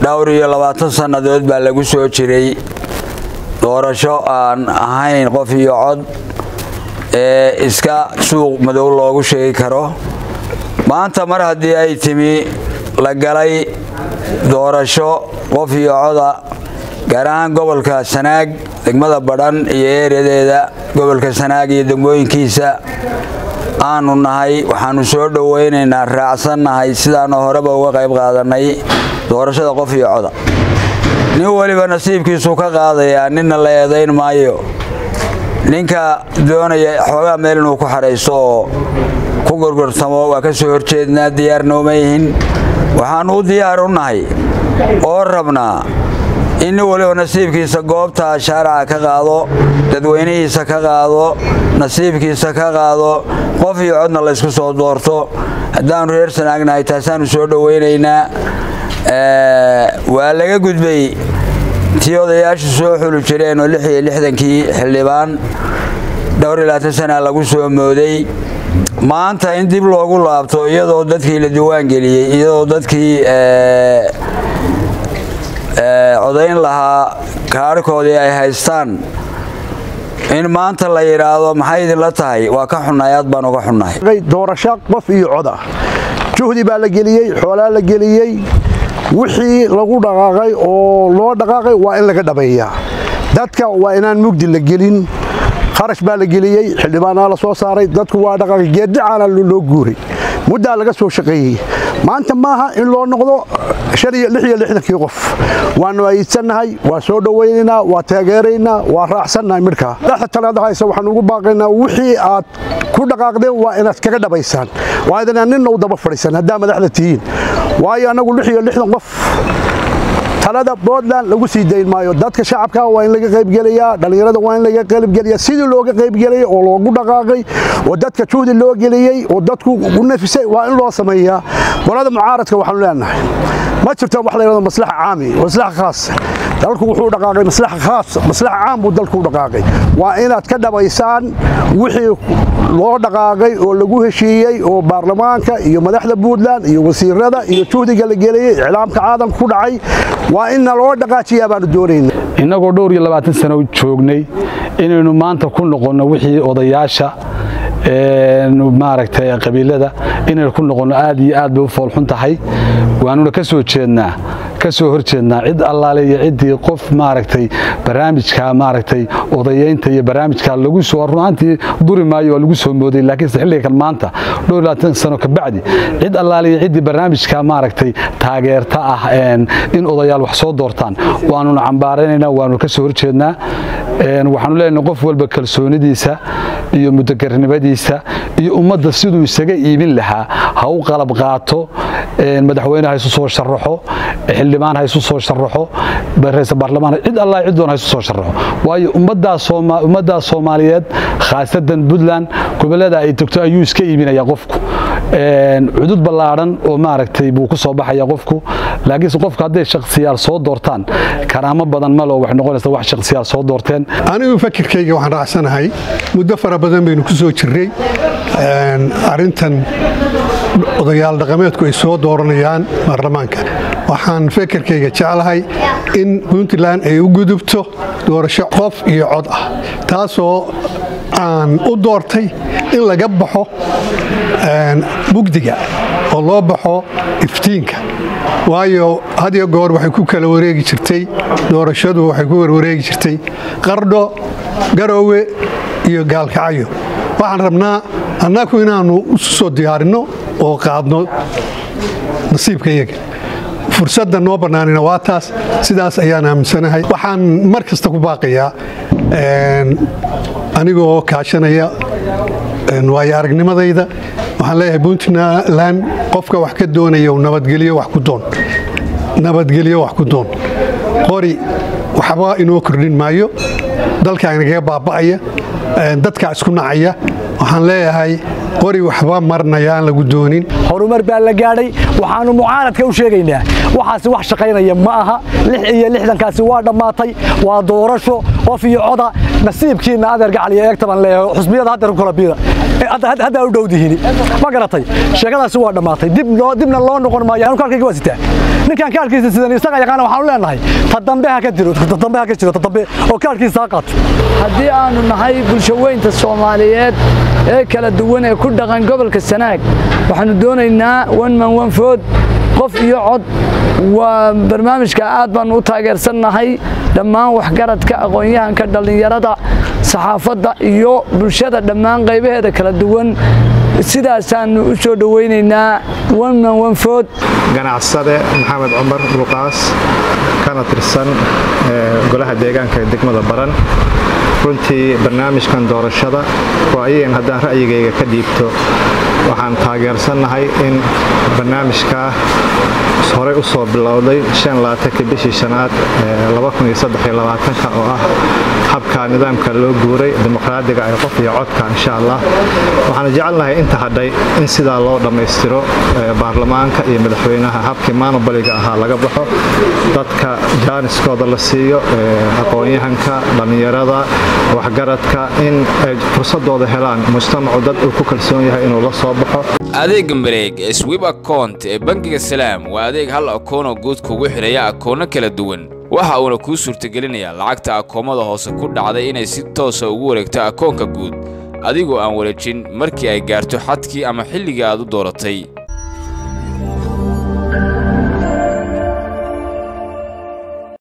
dhowr iyo labaatan sannadood baa lagu soo jiray doorasho aan ahayn qof iyo cod ee iska suuq madow loogu sheegi karo maanta mar haddii ay timi la galay doorasho qof iyo coda gaar ahaan gobolka sanaag degmada badhan iyo ereyadeeda gobolka sanaag iyo degmooyinkiisa aanu nahay waxaanu soo dhowaynaynaa raacsannahay sidaanu horeba uga qayb qaadanay doorashada qof iyo coda nin weliba nasiibkiisu ka qaadayaa ninna la eedayn maayo ninka doonaya xoogaa meel inuu ku xadhayso oo ku gorgortamo waa ka soo horjeednaa diyaarna uma yihin waxaannu u diyaar u nahay oo rabnaa in nin weliba nasiibkiisa goobta shaaraca ka qaado dadweynihiisa ka qaado nasiibkiisa ka qaado qof iyo codna laysku soo doorto haddaannu reer sanaagnahay taasaannu soo dhowaynaynaa waa laga gudbay tii odayaashu soo xuli jireen oo lix iyo lixdankii xildhibaan dhowr iyo labaatan sana lagu soo mooday maanta in dib loogu laabto iyadoo dadkii la diwaan geliyey iyadoo dadkii codayn lahaa kaarhkoodii ay haystaan in maanta la yidhaahdo maxay idinla tahay waa ka xunnahay aad baan uga xunnahay doorasho qof iyo coda juhdi baa la geliyey xoolaa la geliyey wixii lagu dhaqaaqay oo loo dhaqaaqay waa in laga dhabeeyaa dadka waa inaan mugdi la gelin kharash baa la geliyey xildhibaanaa la soo saaray dadku waa dhaqaaqay geeddacaana loo guuray muddaa laga soo shaqeeyey maanta maaha in loo noqdo kii qof waanu ayiidsannahay waa soo dhowaynaynaa waa taageeraynaa waa raacsannahay midhkaa madaxda talaada haysa waxaan ugu baaqaynaa wixii aad ku dhaqaaqdeen waa inaad kaga dhabaysaan waa idinaan ninna u daba fadhiisan haddaa madaxda tihiin waayo annagu qof talada puntland lagu sii dayn maayo dadka shacabka waa in laga qaybgelayaa dhallinyarada waa in laga qaybgelayaa sidii looga qaybgelayay oo loogu dhaqaaqay oo dadka juhdi loo geliyey oo dadku u nafisay waa in loo sameeyaa qolada mucaaradka waxaanu leenahay ma jirto wax la yidhahdo maslaxa caami maslaxa khaas dalku wuxuu dhaqaaqay maslaxa khaas maslaxa caam buu dalku u dhaqaaqay waa inaad ka dhabaysaan wixii loo dhaqaaqay oo lagu heshiiyey oo baarlamaanka iyo madaxda puntland iyo wasiirada iyo juhdiga la geliyey iclaamka caalamka ku dhacay waa inna loo dhaqaajiyaa baanu doonayna innagoo dhowr iyo labaatan sano joognay inaynu maanta ku noqonno wixii odayaasha maaragtay qabiilada inaynu ku noqonno aad iyo aad bay u foolxun tahay waanuna ka soo jeednaa ka soo hor jeednaa cid allaale iyo ciddii qof maaragtay barnaamijka maaragtay odayeynta iyo barnaamijka lagu soo runaantii duri maayo waa lagu soo mooday laakiinse xilliga kan maanta dhowr labaatan sano ka bacdi cid allaale iyo ciddii barnaamijka maaragtay taageerta ah in odayaal wax soo doortaan waanuna cambaaraynaynaa waanu ka soo hor jeednaa waxaanu leenahay qof walba kalsoonidiisa iyo mudakarnimadiisa iyo ummadda siduu isaga iibin lahaa ha u qalab qaato madaxweyne ha isu soo sharaxo xildhibaan ha isu soo sharaxo raisal baarlamaan cid allah cid doon ha isu soo sharaxo waayo ummaddaa soomaaliyeed khaasatan puntland gobollada ay togto ayuu iska iibinaya qofku cudud ballaadhan oo maaragtay buu ku soo baxaya qofku laakiinse qofku hadday shakhsiyaal soo doortaan karaamo badan malo waxay noqonaysaa wax shakhsiyaal soo doorteen anigu fakirkayga waxaan raacsanahay muddo fara badan baynu ku soo jirray arrintan odayaal dhaqameedku ay soo dooranayaan baarlamaanka waxaan fekerkayga jeclahay in puntland ay u gudubto doorasho qof iyo cod ah taasoo aan u doortay in laga baxo mugdiga oo loo baxo iftiinka waayo hadiyo goor waxay ku kala wareegi jirtay doorashadu waxay ku warwareegi jirtay qardho garoowe iyo gaalkacyo waxaan rabnaa annagu inaannu isu soo diyaarinno oo qaadno nasiibka iyaga fursadda noo bannaanina waa taas sidaas ayaan aaminsanahay waxaan mar kasta ku baaqayaa anigoo kaashanaya waayo aragnimadayda waxaan leeyahay puntland qofka wax ka doonaya nabadgelyo wax ku doon nabadgelyo wax ku doon qori waxba inoo kordhin maayo dalkaa inagaga baaba'aya dadkaa isku nacaya waxaan leeyahay qori waxba marnayaan lagu doonin horumar baa la gaadhay waxaannu mucaaradka u sheegaynaa waxaasi wax shaqaynaya ma aha lix iyo lixdankaasi waa dhammaatay waa doorasho qof iyo coda nasiibkiinna adeer gacal iyo eegta baan leeyahay xusbiyada haddeer ku kala biida haddaa u dhowdihini ma garatay sheekadaasi waa dhammaatay dibna loo noqon maayo anu kaarkayga waa sitaa ninkaan kaarkiisa sidan isaga yaqaana waxaanu leenahay ta dambe ha ka jiro ta dambe ha ka jiro ta dambe oo kaarkiisa ha qaato haddii aanu nahay bulshaweynta soomaaliyeed ee kala duwan ee ku dhaqan gobolka sanaag waxaanu doonaynaa one man one food qof iyo cod waa barnaamijka aad baanu u taageersannahay dhammaan waxgaradka aqoon-yahanka dhallinyarada saxaafadda iyo bulshada dhammaan qaybaheeda kala duwan sidaasaanu u soo dhowaynaynaa one man one food ganacsade maxamed cumar luqaas kana tirsan golaha deegaanka ee degmada baran runtii barnaamijkan doorashada waa ayagan haddaan ra'yigayga ka dhiibto waxaan taageersannahay in barnaamijkaa horey u soo bilowday bishii shanaad oo ah habka nidaamka loo guuray dimuqraadiga ee qof iyo codka insha allah waxaanu jecelnahay inta hadhay in sidaa loo dhammaystiro baarlamaanka iyo madaxweynaha habkii maanobaliga ahaa laga baxo dadka jaaniskooda la siiyo aqoon-yahanka dhallinyarada waxgaradka in ay fursadooda helaan mujtamacu dad uu ku kalsoon yahay inuu la soo baxo adeega mareeg ee swib akount ee bangiga salaam waa adeeg hal akoonoo guud kugu xidhaya akoono kala duwan waxa uuna kuu suurtagelinayaa lacagta akoomada hoose ku dhacday inay si toosa ugu wareegto akoonka guud adigoo aan wareejin markii ay gaarto xadkii ama xilligii aad u dooratay